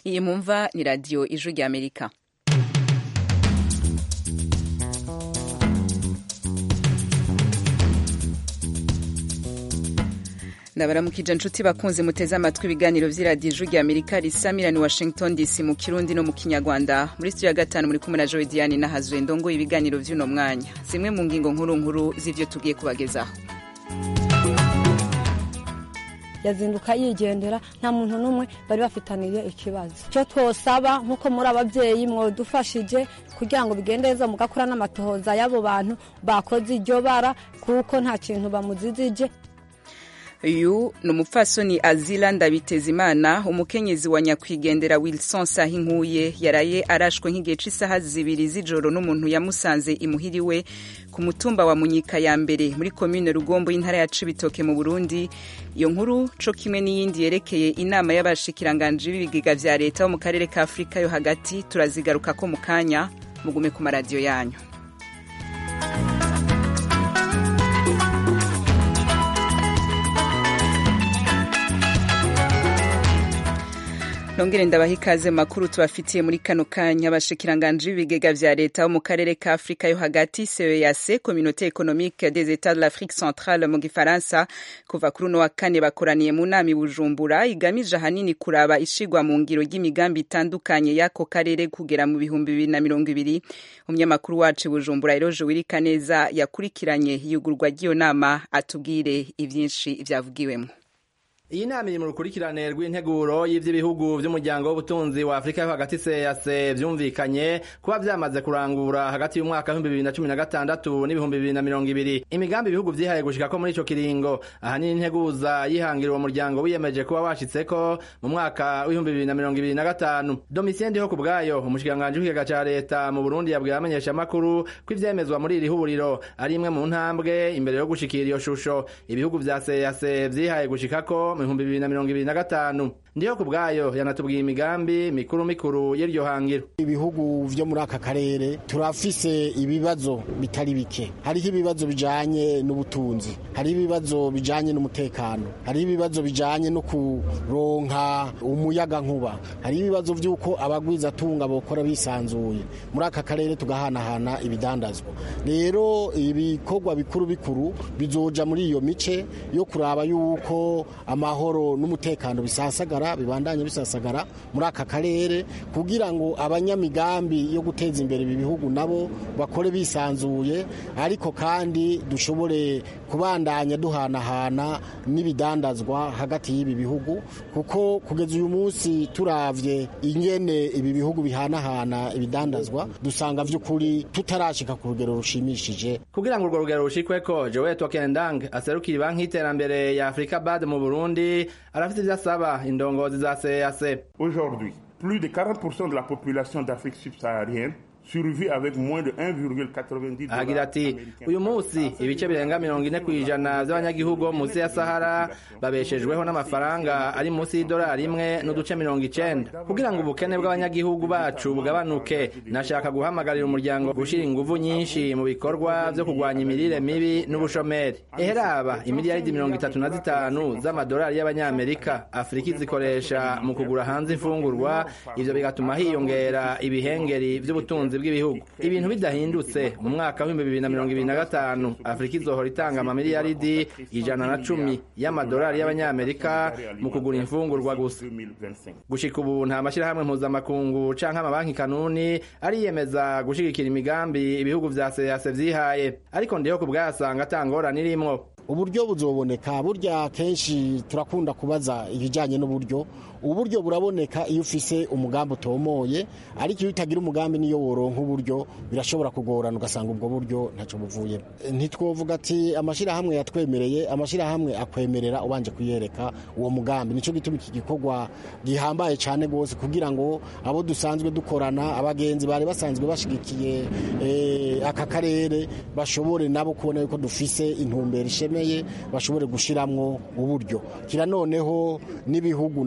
iyi mumva ni radiyo ijwi rya amerika ndabaramukije inshuti bakunze muteze amatwi ibiganiro vy'iradiyo ijwi rya amerika risamirani washington dc mu kirundi no mu kinyarwanda muri studio ya gatanu muri kumwe na joe diane nahazwe ndongo ibiganiro vy'uno mwanya zimwe mu ngingo nkuru nkuru z'ivyo tugiye kubagezaho yazinduka yigendera nta muntu n'umwe bari bafitaniye ikibazo icyo twosaba nk'uko muri ababyeyi mwadufashije kugira ngo bigende neza mugakora n'amatohoza y'abo bantu bakoze iryo bara kuko nta kintu bamuzizije uyu ni umupfasoni azila ndabitezimana umukenyezi wa nyakwigendera wilson sahinkuye yaraye arashwe nk'igihe cy'isaha zibiri z'ijoro n'umuntu yamusanze imuhiriwe ku mutumba wa munyika ya mbere muri komine rugombo y'intara ya cibitoke mu burundi iyo nkuru co kimwe n'iyindi yerekeye inama y'abashikiranganji b'ibigega vya leta bo mu karere ka afurika yo hagati turazigarukako mu kanya mugume ku maradiyo yanyu nongere ndabaha ikaze mu makuru tubafitiye muri kano kanya abashikiranganji b'ibigega vya leta bo mu karere ka afurika yo hagati ceeac communauté économique des états de l'afrique centrale mu gifaransa kuva kuri uno wa kane bakoraniye mu nama i bujumbura igamije ahanini kuraba ishigwa mu ngiro ry'imigambi itandukanye y'ako karere kugera mu bihumbi bibiri na mirongo ibiri umunyamakuru wacu i bujumbura eroje wirika neza yakurikiranye iyugurwa ry'iyo nama atubwire ivyinshi vyavugiwemo iyi nama iri mu rukurikirane rw'integuro y'ivy'ibihugu vy'umuryango w'ubutunzi wa afurika yo hagati seyase vyumvikanye kuba vyamaze kurangura hagati y'umwaka w'ibihumbi bibiri na cumi na gatandatu n'ibihumbi bibiri na mirongo ibiri imigambi ibihugu vyihaye gushikako muri ico kiringo ahanini integuza yihangira uwo muryango wiyemeje kuba washitseko mu mwaka w'ibihumbi bibiri na mirongo ibiri na gatanu domitien ndiho ku bwayo umushikiranganji w'ikigega ca leta mu burundi yabwiye abamenyeshamakuru ko ivyemezwa muri iri huriro ari imwe mu ntambwe imbere yo gushikira iyo shusho ibihugu vya seyase vyihaye gushikako mu bihumbi bibiri na mirongo ibiri na gatanu ndiyo ku bwayo yanatubwiye imigambi mikuru mikuru y'iryo hangiro ibihugu vyo muri aka karere turafise ibibazo bitari bike hariho ibibazo bijanye n'ubutunzi hariho ibibazo bijanye n'umutekano hariho ibibazo bijanye no kuronka umuyaga nkuba hariho ibibazo vy'uko abagwizatunga bokora bisanzuye muri aka karere tugahanahana ibidandazwa rero ibikorwa bikuru bikuru bizoja muri iyo mice yo kuraba yuko amahoro n'umutekano bisasagara bibandanye bisasagara muri aka karere kugira ngo abanyamigambi yo guteza imbere ibi bihugu nabo bakore bisanzuye ariko kandi dushobore kubandanya duhanahana n'ibidandazwa hagati y'ibi bihugu kuko kugeza uyu munsi turavye ingene ibi bihugu bihanahana ibidandazwa dusanga vy'ukuri tutarashika ku rugero rushimishije kugira ngo urwo rugero rushikweko Joel Tokendang aserukira banki y'iterambere ya Afrika BAD mu Burundi arafite ivyo asaba indongozi za CEAC Aujourd'hui, plus de 40% de la population d'Afrique subsaharienne survit avec moins de 1,90 agira ati uyu munsi ibice birenga mirongo ine ku ijana by'abanyagihugu bo munsi ya sahara babeshejweho n'amafaranga ari munsi y'idolari imwe n'uduce mirongo icenda kugira ngo ubukene bw'abanyagihugu bacu bugabanuke nashaka guhamagarira umuryango gushyira inguvu nyinshi mu bikorwa byo kurwanya imirire mibi n'ubushomeri eheraba imiliyaridi mirongo itatu na zitanu z'amadolari y'abanyamerika afurika izikoresha mu kugura hanze imfungurwa ivyo bigatuma hiyongera ibihengeri vy'ubutunzi bw'ibihugu ibintu bidahindutse mu mwaka w'ibihumbi bibiri na mirongo ibiri na gatanu afurika izohora itanga amamiliyaridi ijana na cumi y'amadolari y'abanyamerika mu kugura imfungurwa gusa gushika ubu nta mashyirahamwe mpuzamakungu canke amabanki kanuni ariyemeza gushigikira imigambi ibihugu vya seyase vyihaye ariko ndiho ku bwayasanga atangorane irimwo uburyo buzoboneka burya kenshi turakunda kubaza ibijyanye n'uburyo uburyo buraboneka iyo ufise umugambi utomoye ariko iyo utagira umugambi niyo woronka uburyo birashobora kugorana ugasanga ubwo buryo ntacyo buvuyemo ntitwovuga ati amashyirahamwe yatwemereye amashyirahamwe akwemerera ubanje kuyereka uwo mugambi nicyo gituma iki gikorwa gihambaye cyane rwose kugira ngo abo dusanzwe dukorana abagenzi bari basanzwe bashyigikiye aka karere bashobore nabo kubona yuko dufise intumbero ishemeye bashobore gushiramwo uburyo kira noneho n'ibihugu na twebwe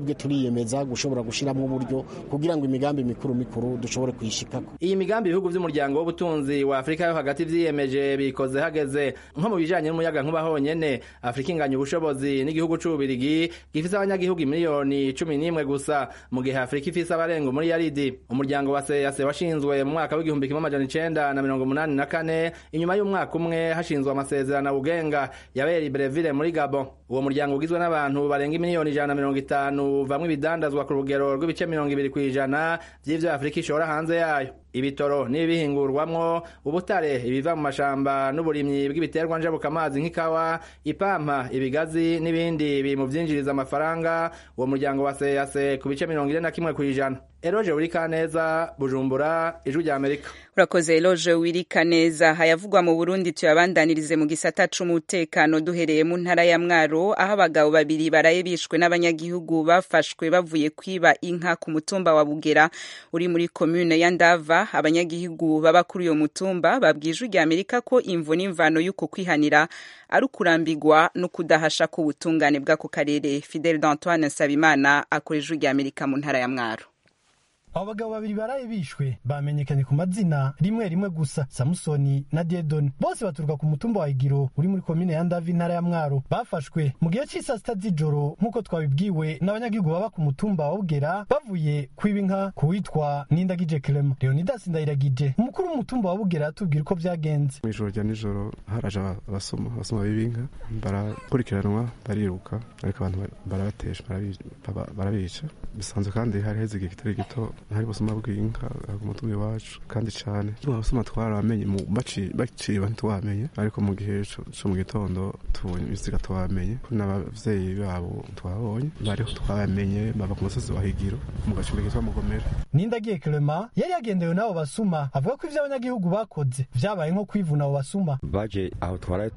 twebwe turiyemeza gushobora gushiramo uburyo kugira ngo imigambi mikuru mikuru dushobore kuyishikako iyi migambi ibihugu vy'umuryango w'ubutunzi wa afurika yo hagati vyiyemeje bikoze hageze nko mu bijanye n'umuyaga nkuba honyene afurika inganya ubushobozi n'igihugu c'ububirigi gifise abanyagihugu miliyoni cumi n'imwe gusa mu gihe afurika ifise abarenga muri yaridi umuryango wa seyase washinzwe mu mwaka w'igihumbi kimwe amajana icenda na mirongo umunani na kane inyuma y'umwaka umwe hashinzwe amasezerano bugenga yabera ibreville muri gabon uwo muryango ugizwe n'abantu barenga miliyoni ijana na mirongo itanu bamwe ibidandazwa ku rugero rw'ibice mirongo ibiri kw'ijana vy'ivyo afurika ishora hanze yayo ibitoro n'ibihingurwamwo ubutare ibiva mu mashamba n'uburimyi bw'ibiterwa njabukamazi nk'ikawa ipampa ibigazi n'ibindi biri mu vyinjiriza amafaranga uwo muryango wa seyase ku bice mirongo ine na kimwe kw'ijana eroje uri kaneza bujumbura ijwi rya amerika urakoze eloge wirika neza hayavugwa mu burundi tuyabandanirize mu gisata c'umutekano duhereye mu ntara ya mwaro aho abagabo babiri baraye bishwe n'abanyagihugu bafashwe bavuye kwiba inka ku mutumba wa bugera uri muri komune ya ndava abanyagihugu baba kuri uyo mutumba babwije rya amerika ko imvo n'imvano y'uko kwihanira ari ukurambigwa no kudahasha k'ubutungane bw'ako karere fidel d'antoine nsabimana akora ijwi rya amerika mu ntara ya mwaro abo bagabo babiri baraye bishwe bamenyekanye ku mazina rimwe rimwe gusa samusoni na diedoni bose baturuka ku mutumba wa igiro uri muri komine ya ndavi intara ya mwaro bafashwe mu gihe cy'isaa sita z'ijoro nk'uko twabibwiwe n'abanyagihugu baba ku mutumba wa bugera bavuye kwiba inka ku witwa nindagije clema leonidas ndayiragije umukuru w'umutumba wa bugera atubwira uko byagenze mu ijoro rya nijoro haraje abasoma abasoma b'ibinka barakurikiranwa bariruka ariko abantu barabatesha barabica bisanzwe kandi hari heze igihe kitari gito hari busuma bw'inka ku mutumba iwacu kandi cyane abasoma twaramenye baciba ntitwamenye ariko mu gihe co mu gitondo tubonye ibiziga twamenye n'abavyeyi babo twabonye bariho twabamenye baba ku musozi wa higiro mu gacumbi kitwa mugomera nindagiye clement yari yagendewe n'abo basuma avuga ko ivyo abanyagihugu bakoze vyabaye nko kwivuna abo basuma baje aho twaraye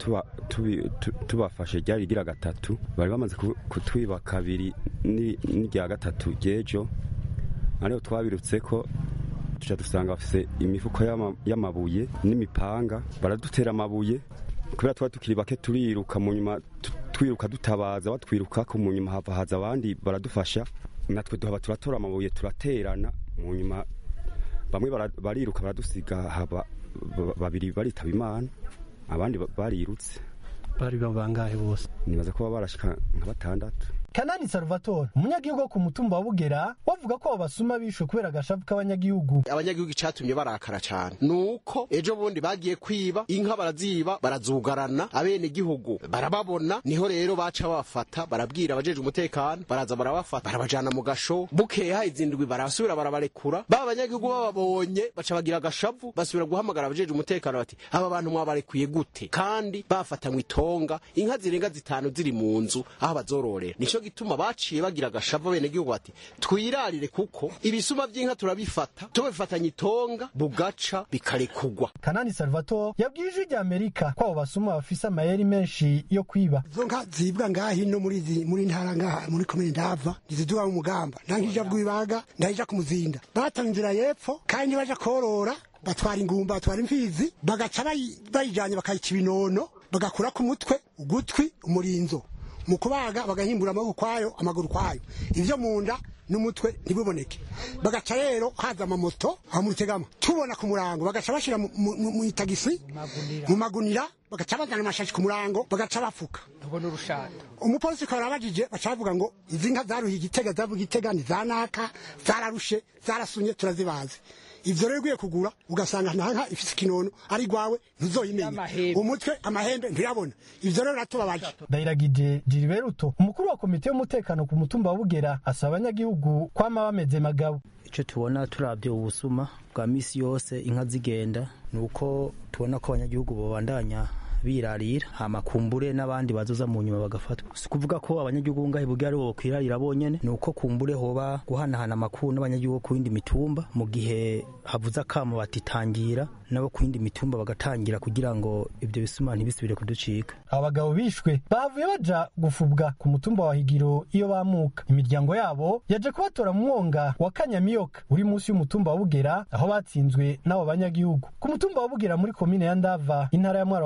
tubafashe ryari rigira gatatu bari bamaze kutwiba kabiri n'irya gatatu ry'ejo ariho twabirutse ko tuca dusanga bafise imifuko y'amabuye n'imipanga baradutera amabuye kubera tuba tukiri bake turiruka mu nyuma twiruka dutabaza batwiruka ko mu nyuma hava haza abandi baradufasha natwe duhaba turatora amabuye turaterana mu nyuma bamwe bariruka baradusiga haba babiri baritaba imana abandi barirutse bari bangahe bose nibaza ko baba barashika nka batandatu kanani salvatore umunyagihugu wo ku mutumba wa bugera wavuga ko abo basuma bishwe kubera agashavu k'abanyagihugu abanyagihugu icatumye barakara cane nuko ejo bundi bagiye kwiba inka baraziba barazugarana abene gihugu barababona niho rero baca bafata barabwira abajeje umutekano baraza barabafata barabajana mu gasho bukeha izindwi barasubira barabarekura ba banyagihugu bababonye baca bagira agashavu basubira guhamagara abajeje umutekano bati aba bantu mwabarekuye gute kandi bafatanywe itonga inka zirenga zitanu ziri mu nzu aho bazororera nico gituma baciye bagira agashavu bene gihugu bati twirarire kuko ibisuma vy'inka turabifata tubifatanye itonga bugaca bikarekugwa kanani salvatore yabwiye ijwi rya amerika ko abo basuma bafise amayeri menshi yo kwiba izo nka zibwa ngaha hino muri zi muri ntara ngaha muri komine ndava ntiziduha mu mugamba ndankija rwibaga ndahija ku muzinda batanga inzira y'epfo kandi baja korora batwara ingumba batwara imfizi bagaca bayijanye bakayica ibinono bagakura ku mutwe ugutwi umurinzo mu kubaga bagahimbura amaboko kwayo amaguru kwayo ivyo mu nda n'umutwe ntibuboneke bagaca rero haza amamoto aho mu rutegama tubona ku murango bagaca bashira mu itagisi mu magunira bagaca bazana amashashi ku murango bagaca bafuka umupolisi ukaba arabajije baca bavuga ngo izi nka zaruhiye igitega zavuga igitega ni zanaka zararushe zarasunye turazibazi ivyo rero ugiye kugura ugasanga nta nka ifise ikinono ari gwawe ntuzoyimenya umutwe amahembe ntuyabona ivyo rero ratubabaje ndayiragije jiriberuto umukuru wa komite y'umutekano ku mutumba wa bugera asaba abanyagihugu kwama bameze magabo icyo tubona turabye ubusuma bwa misi yose inka zigenda ni uko tubona ko abanyagihugu babandanya birarira hama kumbure n'abandi bazoza mu nyuma bagafatwa si kuvuga ko abanyagihugu ngahe bugira ari bo kwirarira bonyene ni uko kumbure hoba guhanahana amakuru n'abanyagihugu ku yindi mitumba mu gihe havuze akamo batitangira nabo ku yindi mitumba bagatangira kugira ngo ibyo bisuma ntibisubire kuducika abagabo bishwe bavuye baja gufubwa ku mutumba wa higiro iyo bamuka imiryango yabo yaje kubatora mu mwonga wa kanyamiyoka uri munsi y'umutumba wa bugera aho batsinzwe n'abo banyagihugu ku mutumba wa bugera muri komine ya ndava intara ya mwaro hagati mu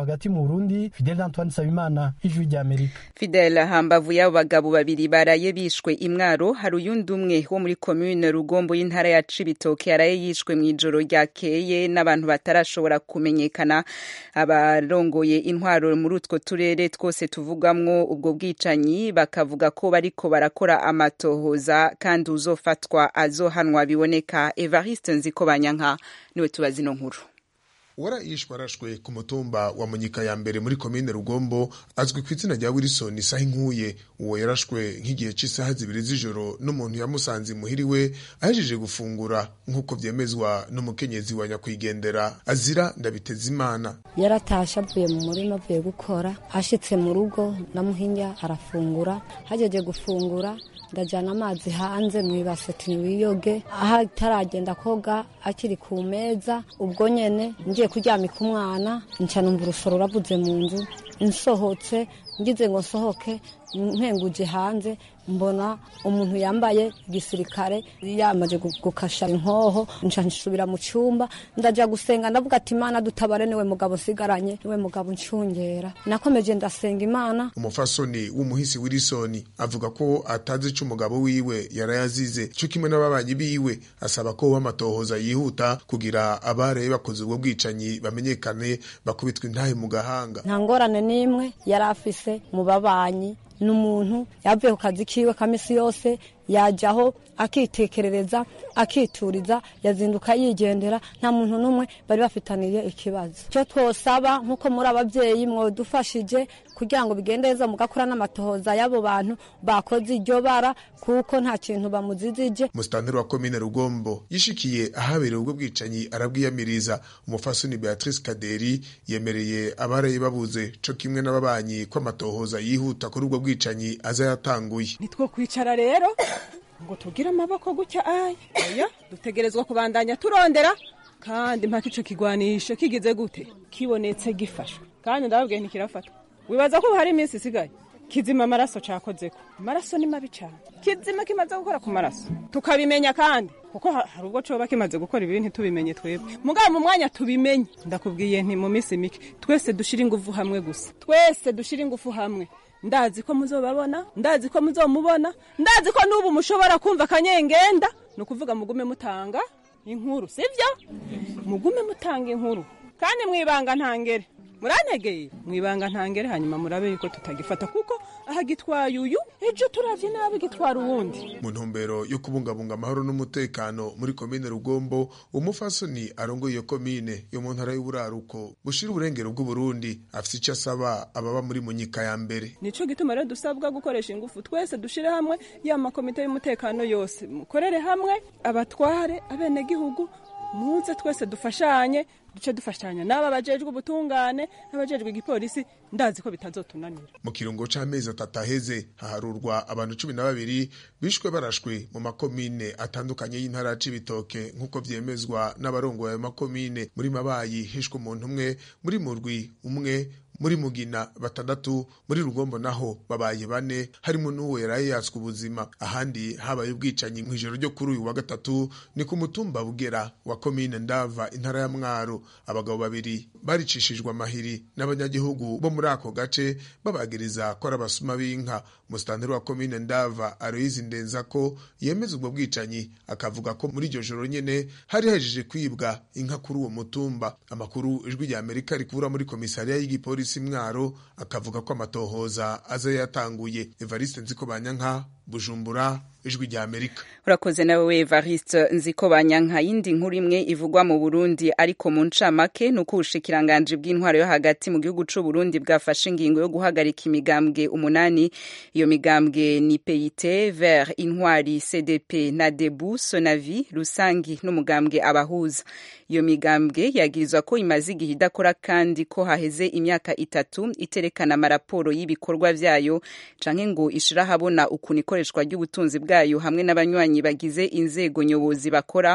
burundi fidel antoine nsabimana ijwi ry'amerika fidel hambavu y'abo bagabo babiri baraye bishwe imwaro hari uyundi umwe wo muri komune rugombo y'intara ya cibitoke yaraye yishwe mu ijoro ryakeye n'abantu batarashobora kumenyekana abarongoye intwaro muri utwo turere twose tuvugwamwo ubwo bwicanyi bakavuga ko bariko barakora amatohoza kandi uzofatwa azohanwa biboneka evariste nziko banyanka niwe tubazi ino nkuru warayishwe arashwe ku mutumba wa munyika ya mbere muri komine rugombo azwi ku izina rya wilson isaha inkuye uwo yarashwe nk'igihe cy'isaha zibiri z'ijoro n'umuntu yamusanze imuhiri we ahejeje gufungura nk'uko byemezwa n'umukenyezi wa nyakwigendera azira ndabitezimana yaratashe avuye mu murima avuye gukora ashitse mu rugo namuhinya arafungura hajeje gufungura ndajyana amazi hanze mu ibase wiyoge aho ataragenda koga akiri ku meza ubwo nyene ngiye kuryamika umwana nca numva urusoro ruravuze mu nzu nsohotse ngize ngo nsohoke mpenguje hanze mbona umuntu yambaye igisirikare yamaze gukasha inkoho nca nsubira mu cyumba ndaja gusenga ndavuga ati imana dutabare niwe mugabo sigaranye niwe mugabo ncungera nakomeje ndasenga imana umufasoni w'umuhisi wilisoni avuga ko atazi ico umugabo wiwe yarayazize co kimwe n'ababanyi biwe asaba ko amatohoza yihuta kugira abareye bakoze ubwo bwicanyi bamenyekane bakubitwa intahe mu gahanga nta ngorane n'imwe yari afise mu babanyi ni umuntu yavuye ku kazi kiwe ka misi yose yajyaho akitekerereza akituriza yazinduka yigendera nta muntu n'umwe bari bafitaniye ikibazo icyo twosaba nk'uko muri ababyeyi mwadufashije kugira ngo bigende neza mugakora n'amatohoza y'abo bantu bakoze iryo bara kuko nta kintu bamuzizije musitanteri wa komine rugombo yishikiye ahabereye ubwo bwicanyi arabwiyamiriza umufasoni beatrice kaderi yemereye abaraye babuze co kimwe n'ababanyi ko amatohoza yihuta kuri ubwo bwicanyi aza yatanguye nitwo kwicara rero ngo tugire amaboko gutya aya oya dutegerezwa kubandanya turondera kandi mpaka ico kigwanisho kigize gute kibonetse gifashwe kandi ndababwiye ntikirafatwa wibaza ko hari iminsi isigaye kizima amaraso cakozeko amaraso ni mabi cane kizima kimaze gukora ku maraso tukabimenya kandi kuko hari ubwo coba kimaze gukora ibi ntitubimenye twebwe mugabo mu mwanya tubimenye ndakubwiye nti mu minsi mike twese dushira ingufu hamwe gusa twese dushira ingufu hamwe ndazi ko muzobabona ndazi ko muzomubona ndazi ko n'ubu mushobora kumva akanyengenda ni ukuvuga mugume mutanga inkuru sibyo mugume mutanga inkuru kandi mwibanga ntangere murantegeye mwibanga ntangere hanyuma murabe yuko tutagifata kuko aha gitwaye uyu ejo turavye nabi gitwara uwundi mu ntumbero yo kubungabunga amahoro n'umutekano muri komine rugombo umufasoni arongoye iyo komine yo mu ntara y'uburaruko bushira uburengero bw'uburundi afise icyo asaba ababa muri munyika ya mbere nico gituma rero dusabwa gukoresha ingufu twese dushire hamwe ya makomite y'umutekano yose mukorere hamwe abatware abenegihugu muze twese dufashanye duce dufashanya n'aba bajejwe ubutungane n'abajejwe igipolisi ndazi ko bitazotunanira mu kirungo c'amezi atatu aheze haharurwa abantu cumi na babiri bishwe barashwe mu makomine atandukanye y'intara ya cibitoke nk'uko vyemezwa n'abarongoye ayo makomine muri mabayi hishwe umuntu umwe muri murwi umwe muri mugina batandatu muri rugombo naho babaye bane harimo n'uwo yaraye yatswe ubuzima ahandi habaye ubwicanyi mu ijoro ryo kuri uyu wa gatatu ni ku mutumba bugera wa komine ndava intara ya mwaro abagabo babiri baricishijwe amahiri n'abanyagihugu bo muri ako gace babagiriza ko ari abasuma b'inka musitanteri wa komine ndava aroyizi ndenza ko yemeza ubwo bwicanyi akavuga ko muri iryo joro nyene hari hejeje kwibwa inka kuri uwo mutumba amakuru ijwi rya amerika rikura muri komisariya y'igipolisi mwaro akavuga ko amatohoza aza yatanguye evariste nziko banyanka bujumbura ijwi rya amerika urakoze nawe evariste nziko banyanka yindi nkuru imwe ivugwa mu burundi ariko mu ncamake ni uko ubushikiranganji bw'intwaro yo hagati mu gihugu c'u burundi bwafashe ingingo yo guhagarika imigambwe umunani iyo migambwe ni peyite ver intwari cdp na debu sonavi rusangi n'umugambwe abahuza iyo migambwe yagirizwa ko imaze igihe idakora kandi ko haheze imyaka itatu iterekana amaraporo y'ibikorwa vyayo canke ngo ishira habona ukuntu ikoreshwa ry'ubutunzi bwayo hamwe n'abanywanyi bagize inzego nyobozi bakora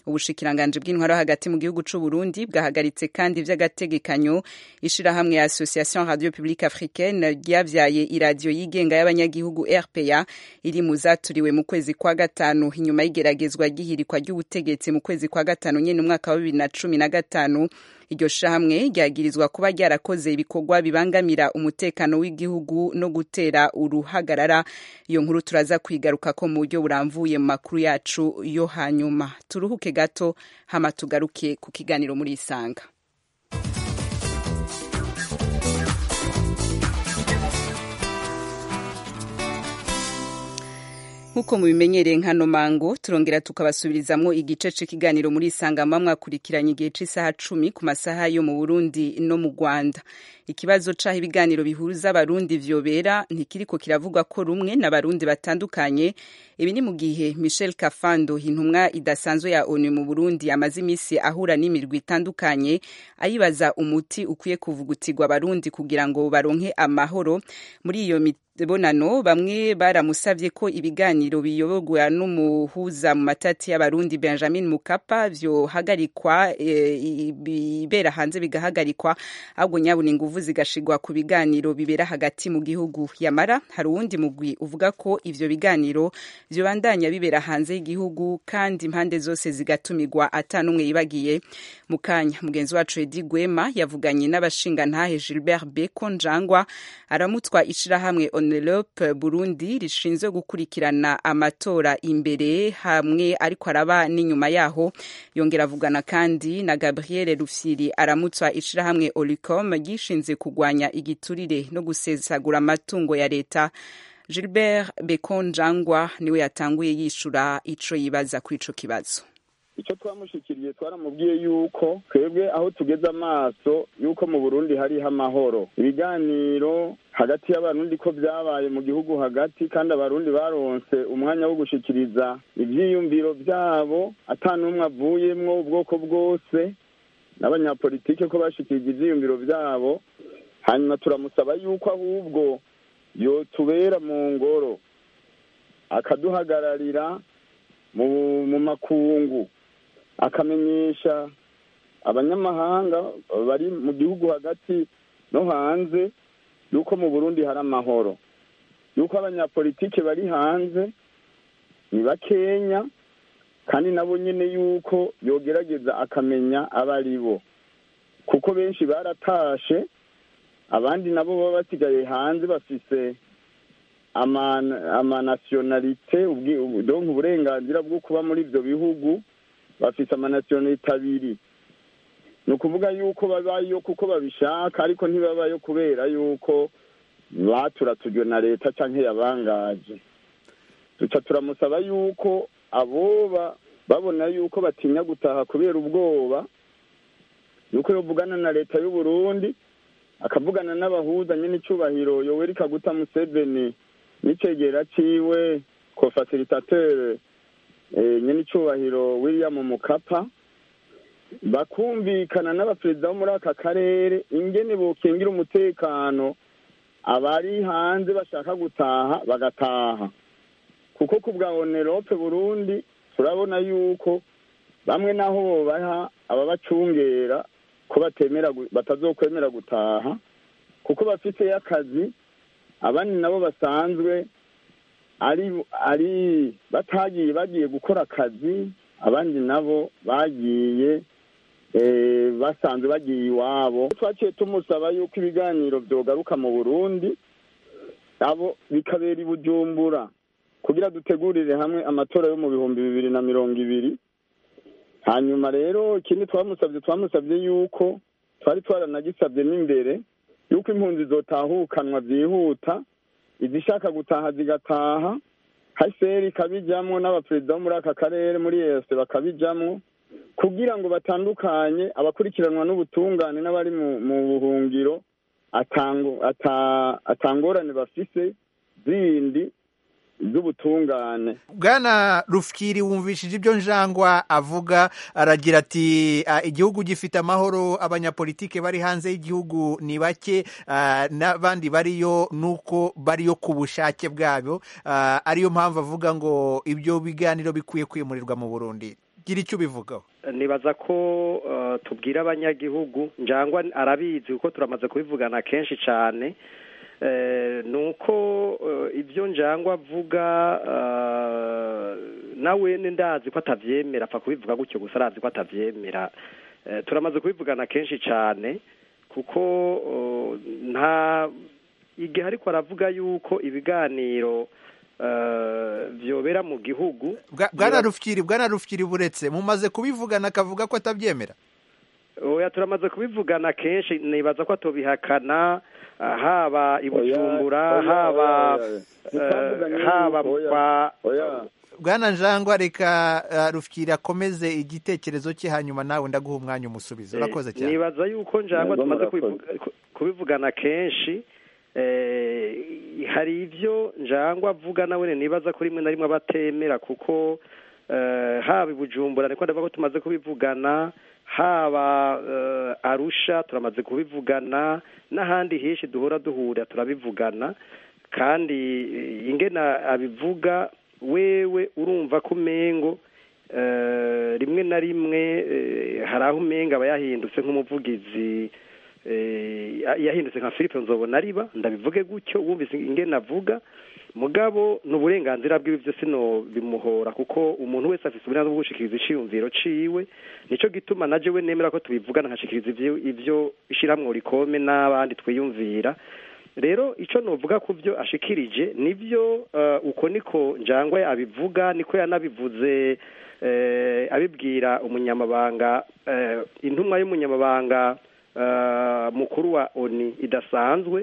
ubushikiranganje bw'intwaro hagati mu gihugu c'u Burundi bwahagaritse kandi vy'agategekanyo ishirahamwe ya Association Radio Publique Africaine ryavyaye iradiyo yigenga y'abanyagihugu RPA iri mu zaturiwe mu kwezi kwa gatanu inyuma y'igeragezwa ry'ihirikwa ry'ubutegetsi mu kwezi kwa gatanu nyene umwaka wa bibiri na cumi na gatanu iryo shahamwe ryagirizwa kuba ryarakoze ibikorwa bibangamira umutekano w'igihugu no gutera uruhagarara iyo nkuru turaza kwigaruka ko mu buryo buramvuye mu makuru yacu yo hanyuma turuhuke gato hama tugaruke ku kiganiro muri isanga nk'uko mubimenyereye nkano mango turongera tukabasubirizamwo igice c'ikiganiro muri isangama mwakurikiranye igihe c'isaha cumi ku masaha yo mu burundi no mu rwanda ikibazo c'aho ibiganiro bihuza abarundi vyobera ntikiriko kiravugwa ko rumwe n'abarundi batandukanye ibi ni mu gihe michel kafando intumwa idasanzwe ya onu mu burundi amaze imisi ahura n'imirwi itandukanye ayibaza umuti ukwiye kuvugutirwa abarundi kugira ngo baronke amahoro muri iyo bonano bamwe baramusavye ko ibiganiro biyoborwa n'umuhuza mu matati y'abarundi benjamin mukapa vyohagarikwa e, bibera hanze bigahagarikwa ahubwo nyabuna inguvu zigashigwa ku biganiro bibera hagati mu gihugu yamara hari uwundi mugwi uvuga ko ivyo biganiro vyobandanya bibera hanze y'igihugu kandi impande zose zigatumirwa ata n'umwe yibagiye mu kanya mugenzi wacu edi gwema yavuganye n'abashingantahe gilbert beko njangwa aramutwa ishirahamwe onelope burundi rishinzwe gukurikirana amatora imbere hamwe ariko araba n'inyuma yaho yongera avugana kandi na gabriel rufyiri aramutswa ishirahamwe olicom ryishinze kugwanya igiturire no gusesagura amatungo ya leta gilbert bekonjangwa niwe yatanguye yishura ico yibaza kuri ico kibazo icyo twamushikiriye twaramubwiye yuko twebwe aho tugeze amaso yuko mu burundi hariho amahoro ibiganiro hagati y'abarundi ko byabaye mu gihugu hagati kandi abarundi baronse umwanya wo gushikiriza ivyiyumviro vyabo ata n'umwe avuyemwo ubwoko bwose n'abanyapolitike ko bashikirije ivyiyumviro vyabo hanyuma turamusaba yuko ahubwo yotubera mu ngoro akaduhagararira mu makungu akamenyesha abanyamahanga bari mu gihugu hagati no hanze yuko mu burundi hari amahoro yuko abanyapolitike bari hanze ni bakenya kandi nabo nyine yuko yogerageza akamenya abo ari bo kuko benshi baratashe abandi nabo baba basigaye hanze bafise amanasiyonalite donka uburenganzira bwo kuba muri ibyo bihugu bafise amanasiyonalite abiri ni ukuvuga yuko babayo kuko babishaka ariko ntibabayo kubera yuko baturatujwe na leta cyangwa yabangaje duca turamusaba yuko aboba babona yuko batinya gutaha kubera ubwoba yuko yovugana na leta y'u Burundi akavugana n'abahuza nyine icyubahiro yoweri kaguta museveni n'icegera ciwe ko facilitateur nyine icyubahiro william mukapa bakumvikana n'abaperezida bo muri aka karere ingene bokingira umutekano abari hanze bashaka gutaha bagataha kuko ku bwa onerope burundi turabona yuko bamwe naho bobaha ababacungera ko batemera batazokwemera gutaha kuko bafiteyo akazi abandi nabo basanzwe ari ari batagiye bagiye gukora akazi abandi nabo bagiye basanzwe bagiye iwabo twaciye tumusaba yuko ibiganiro byogaruka mu burundi abo bikabera i bujumbura kugira dutegurire hamwe amatora yo mu bihumbi bibiri na mirongo ibiri hanyuma rero ikindi twamusabye twamusabye yuko twari twaranagisabye n'imbere yuko impunzi zotahukanwa byihuta izishaka gutaha zigataha haseri ikabijyamo n'abaperezida bo muri aka karere muri ese bakabijyamo kugira ngo batandukanye abakurikiranwa n'ubutungane n'abari mu buhungiro atangorane bafise zindi z'ubutungane bwana rufyiri wumvishije ibyo njangwa avuga aragira ati igihugu gifite amahoro abanyapolitike bari hanze y'igihugu ni bake n'abandi bariyo nuko bariyo ku bushake bwabo ariyo mpamvu avuga ngo ibyo biganiro bikwiye kwimurirwa mu burundi gira icyo ubivugaho nibaza ko eh, tubwira abanyagihugu njangwa arabizi kuko turamaze kubivugana kenshi cyane Eh, ni uko eh, ibyo njangwa avuga eh, nawe ni ndazi ko atabyemera apfa kubivuga gutyo gusa arazi ko atabyemera Eh, turamaze kubivugana kenshi cyane kuko eh, nta igihe ariko aravuga yuko ibiganiro eh, byobera mu gihugu Bwa- bwana rufyiri bwana rufyiri buretse mumaze kubivugana akavuga ko atabyemera oya turamaze kubivugana kenshi nibaza ko atobihakana ah, haba i bujumbura oya, haba oya, oya. eh, Ntitwavuganye haba yuko, oya, kwa oya. bwana njangwa reka uh, rufyiri akomeze igitekerezo cye hanyuma nawe ndaguha umwanya umusubizo urakoze cyane nibaza yuko njangwa Yego, tumaze murakoze. kubivuga- ku- kubivugana kenshi eh, hari ibyo njangwa avuga nawe nibaza ko rimwe na rimwe abatemera kuko eh, haba i bujumbura niko ndavuga ko tumaze kubivugana haba eh, arusha turamaze kubivugana n'ahandi henshi duhora duhura turabivugana kandi eh, ingena abivuga wewe urumva ko umengo eh, rimwe na rimwe eh, hari aho umenga aba yahindutse nk'umuvugizi eh, yahindutse nka philippe nzobona riba ndabivuge gutyo wumvise ingene avuga mugabo ni uburenganzira bwiwe byo sino bimuhora kuko umuntu wese afite uburenganzira bwo gushikiriza iciyumviro ciwe nico gituma na jewe nemera ko tubivugana nkashikiriza ivyo ivyo ishiramwo rikome n'abandi twiyumvira rero ico novuga ku byo ashikirije nivyo uh, uko niko njangwe abivuga niko yanabivuze eh, abibwira umunyamabanga eh, intumwa y'umunyamabanga uh, mukuru wa oni idasanzwe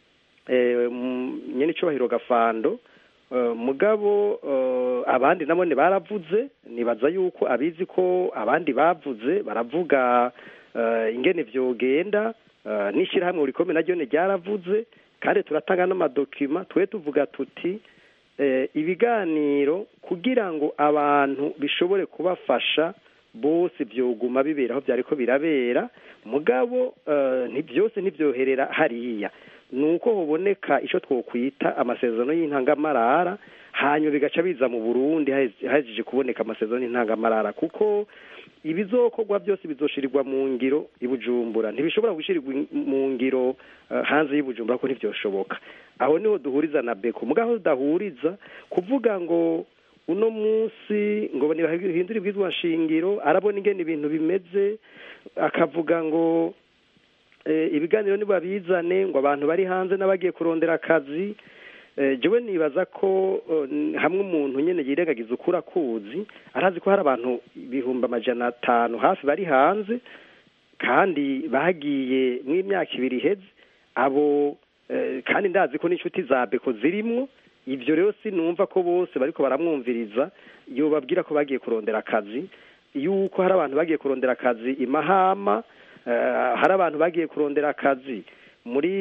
eh, m- nyene icubahiro gafando eh, mugabo eh, abandi nabone baravuze nibaza yuko abizi ko abandi bavuze baravuga eh, ingene vyogenda eh, n'ishirahamwe rikomeye naryo ni ryaravuze kandi turatanga n'amadokima twe tuvuga tuti eh, ibiganiro kugira ngo abantu bishobore kubafasha bose vyoguma bibera aho vyariko birabera mugabo eh, nti byose ntibyoherera hariya nuko hoboneka ico twokwita amasezerano y'intangamarara hanyuma bigaca biza mu Burundi haheze- hahejeje kuboneka amasezerano y'intangamarara kuko ibizokorwa byose bizoshirirwa mu ngiro i Bujumbura ntibishobora gushirirwa in- mu ngiro eh, hanze y'i Bujumbura ko ntivyoshoboka aho niho duhuriza na beko mugaho tudahuriza kuvuga ngo uno munsi ngo ntibahindure ibwizwa nshingiro arabona ingene ibintu bimeze akavuga ngo eh, ibiganiro nibabizane ngo abantu bari hanze n'abagiye kurondera akazi eh, jewe nibaza ko eh, n- hamwe umuntu nyene yirengagiza ukuri akuzi arazi ko hari abantu ibihumbi amajana atanu hafi bari hanze kandi bagiye mw'imyaka ibiri iheze abo eh, kandi ndazi ko n'inshuti za beko zirimwo ivyo rero sinumva ko bose bariko baramwumviriza yobabwira ko bagiye kurondera akazi yuko hari abantu bagiye kurondera akazi i mahama eh, hari abantu bagiye kurondera akazi muri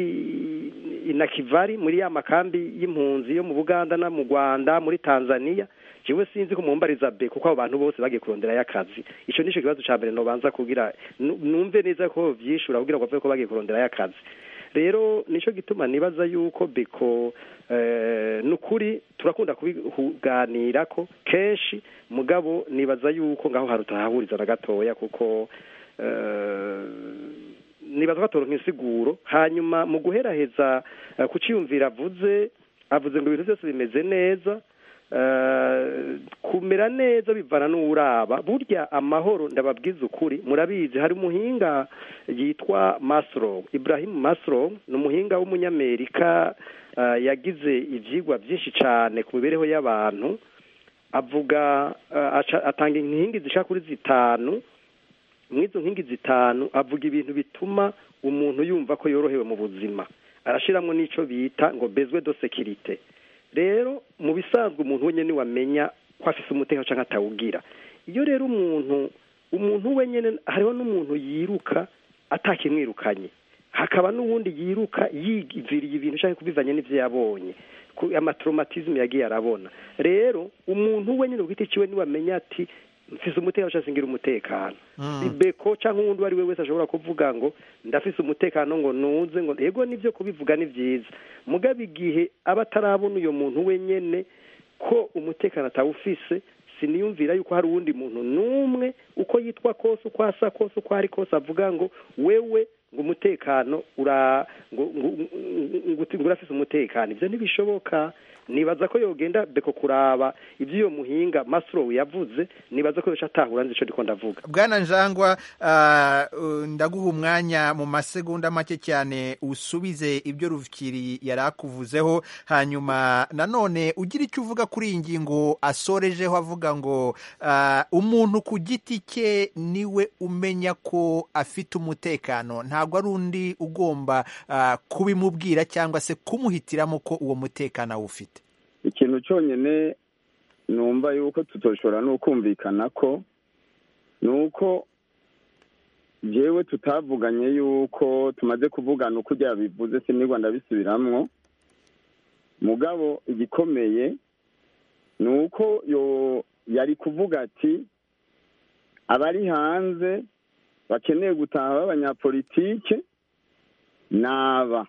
inakivari muri ya makambi y'impunzi yo mu buganda no mu rwanda muri tanzania jewe sinzi ko mumbariza be kuko abo bantu bose bagiye kuronderayo akazi ico nico kibazo ca mbere nobanza kugira nu- numve neza ko vyishura kugira ngo bavuge ko bagiye kuronderayo akazi rero nico gituma nibaza yuko beko eh, nukuri turakunda kubiganirako kenshi mugabo nibaza yuko ngaho harutahahuriza na gatoya kuko eh, nibaza ko atoronka insiguro hanyuma mu guheraheza eh, ku ciyumvira avuze avuze ngo ibintu byose bimeze neza eh, kumera neza bivana n'uwuraba burya amahoro ndababwiza ukuri murabizi hari umuhinga yitwa Maslow Ibrahim Maslow ni umuhinga w'umunyamerika eh, yagize ivyigwa byinshi cyane ku mibereho y'abantu avuga eh, aca- atanga inkingi zishaka kuri zitanu mw'izo nkingi zitanu avuga ibintu bituma umuntu yumva ko yorohewe mu buzima arashiramwo n'ico bita ngo bezwe do sekirite rero mu bisanzwe umuntu wenyene wamenya ko afise umutekano canke atawugira iyo rero umuntu umuntu wenyene hariho n'umuntu yiruka atakimwirukanye hakaba n'uwundi yiruka yiviriye ibintu canke kubivanye n'ivyo yabonye ku- amatraumatisme yagiye arabona rero umuntu wenyene ku giti ciwe niwamenya ati mfise umutekano canke singira umutekano ibeko canke uwundi uwo ari we wese ashobora kuvuga ngo ndafise umutekano ngo nuze ngo yego nivyo kubivuga ni vyiza mugabo igihe aba atarabona uyo muntu wenyene ko umutekano atawufise siniyumvira yuko hari uwundi muntu n'umwe uko yitwa kose uko asa kose uko ari kose avuga ngo wewe ngo umutekano ura ngo ngo ngo ngo urafise umutekano ivyo ntibishoboka nibaza ko yogenda beko kuraba ivyo iyo muhinga Maslow yavuze nibaza ko yoca atahura nzi ico ndiko ndavuga bwana njangwa ah, uh, ndaguha umwanya mu masegonda make cyane usubize ibyo ruvukiri yari akuvuzeho hanyuma nanone ugira icyo uvuga kuri iyi ngingo asorejeho avuga ngo ah, umuntu ku giti cye niwe umenya ko afite umutekano ntabwo ari undi ugomba ah, kubimubwira cyangwa se kumuhitiramo ko uwo mutekano awufite ikintu cyonyine numva yuko tutoshobora no kumvikana ko ni uko jewe tutavuganye yuko tumaze kuvugana uko ujya bivuze sinigwa ndabisubiramwo mugabo igikomeye ni uko yo yari kuvuga ati abari hanze bakeneye gutaha b'abanyapolitike naba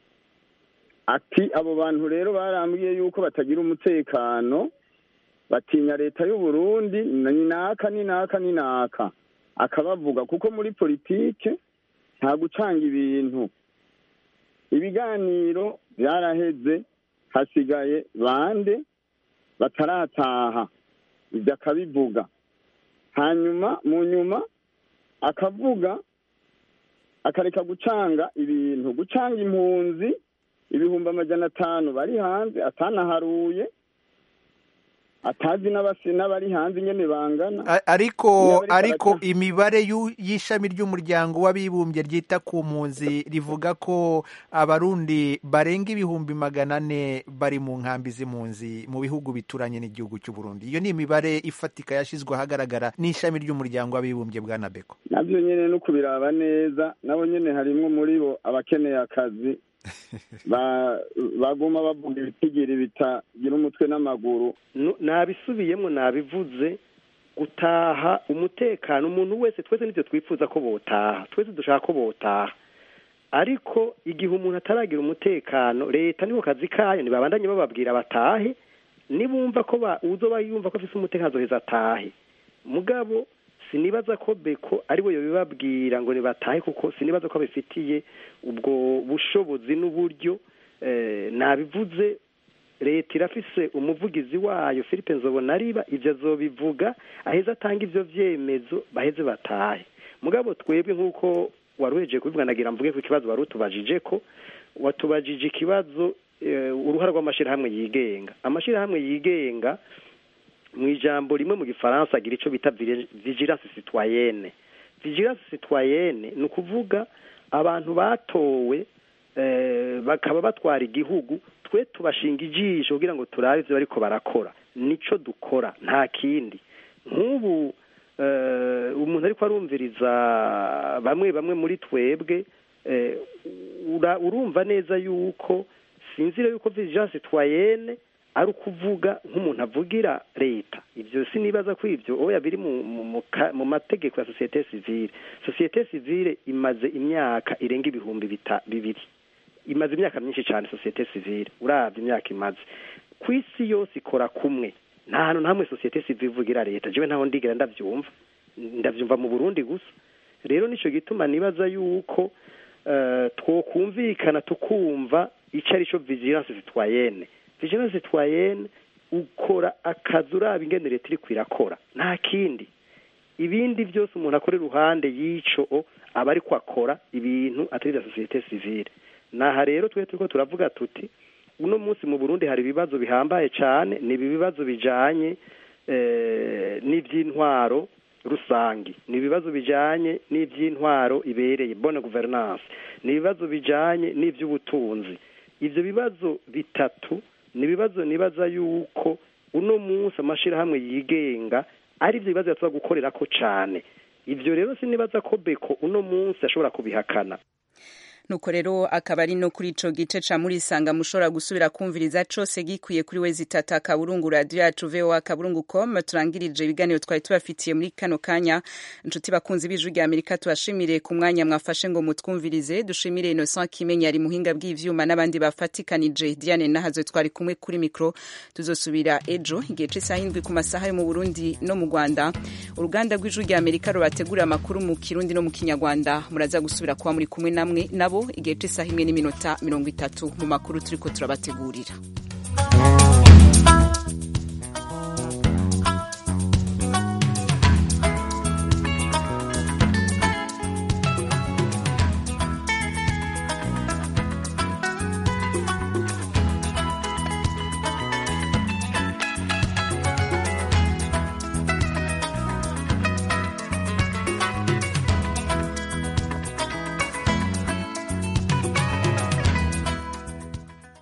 ati abo bantu rero barambwiye yuko batagira umutekano batinya leta y'u Burundi ni naka ni naka ni naka akabavuga kuko muri politike nta gucanga ibintu ibiganiro byaraheze hasigaye bande batarataha ibyo akabivuga hanyuma mu nyuma akavuga akareka gucanga ibintu gucanga impunzi ibihumbi amajana atanu bari hanze atanaharuye atazi n'abasi n'abari hanze nyene bangana A- ariko Iyo bariko ariko baraca- imibare y'u- y'ishami ry'umuryango w'abibumbye ryita ku mpunzi rivuga ko abarundi barenga ibihumbi magana ane bari mu nkambi z'impunzi mu bihugu bituranye n'igihugu cy'u Burundi iyo ni imibare ifatika yashyizwe ahagaragara n'ishami ry'umuryango w'abibumbye bwa nabeko navyo nyene no kubiraba neza nabo nyene harimwo muri bo abakeneye akazi ba- baguma bavuga ibitigiri bitagira umutwe n'amaguru Nu- nabisubiyemo nabivuze gutaha umutekano umuntu wese twese nibyo twifuza ko botaha twese dushaka ko botaha ariko igihe umuntu ataragira umutekano leta niho kazi kayo ntibabandanye bababwira batahe nibumva ko ba- uzoba yumva ko afise umutekano azoheza atahe mugabo sinibaza ko beko ari we yobibabwira ngo nibatahe kuko sinibaza ko abifitiye ubwo bushobozi n'uburyo eh, nabivuze leta irafise umuvugizi wayo philippe nzobonariba ibyo azobivuga aheze atanga ivyo vyemezo baheze batahe mugabo twebwe nk'uko wari uhejeje kubivuga nagira mvuge ku kibazo wari utubajije ko watubajije ikibazo eh, uruhara rw'amashirahamwe yigenga amashirahamwe yigenga mu ijambo rimwe mu gifaransa agira icyo bita vire- vigilance citoyenne vigilance citoyenne ni ukuvuga abantu batowe eh, bakaba batwara igihugu twe tubashinga ijisho kugira ngo turabe ibyo bariko barakora nico dukora nta kindi nk'ubu eh, umuntu ariko arumviriza bamwe bamwe muri twebwe eh, ura- urumva neza yuko sinzira yuko vigilance citoyenne ari ukuvuga nk'umuntu avugira leta ibyo sinibaza ko ibyo oya biri mu, mu, mu, ka- mu mategeko ya sosiyete sivile sosiyete sivile imaze imyaka irenga ibihumbi bita, bibiri imaze imyaka myinshi cyane sosiyete sivile uravye imyaka imaze ku isi yose ikora kumwe nta hantu na hamwe sosiyete sivile ivugira leta jewe ntaho ndigera ndavyumva ndavyumva mu burundi gusa rero nico gituma nibaza yuko eh, twokumvikana tukumva ico ari co vigilance citoyenne vigilance citoyenne ukora akazi uraba ingene leta iriko irakora nta kindi ibindi byose umuntu akora iruhande y'ico aba ariko akora ibintu atari vya sosiyete sivile naha rero twe turiko turavuga tuti uno munsi mu burundi hari ibibazo bihambaye cane ni ibi bibazo bijanye eh, n'ivy'intwaro rusangi ni ibibazo bijanye n'ivy'intwaro ibereye bonne gouvernance ni ibibazo bijanye n'ivy'ubutunzi ivyo bibazo bitatu ni ibibazo nibaza yuko uno munsi amashirahamwe yigenga ari ivyo bibazo yatuza gukorerako cane ivyo rero sinibaza ko beko uno munsi ashobora kubihakana nuko rero akaba ari no kuri ico gice ca murisanga mushobora gusubira kumviriza cose gikwiye kuri wezi tata kaburungu radio yacu voa kaburungu com turangirije ibiganiro twari tubafitiye muri kano kanya inshuti bakunzi b'ijwi rya amerika tubashimire ku mwanya mwafashe ngo mutwumvirize dushimire innocent kimenya ari muhinga bw'ivyuma n'abandi bafatikanije diane nahazo twari kumwe kuri mikro tuzosubira ejo igihe c'isaha indwi ku masaha yo mu burundi no mu rwanda uruganda rw'ijwi rya amerika rubategurira amakuru mu kirundi no mu kinyarwanda muraza gusubira kuba muri kumwe namwe nabo igihe c'isaha imwe n'iminota mirongo itatu mu makuru turiko turabategurira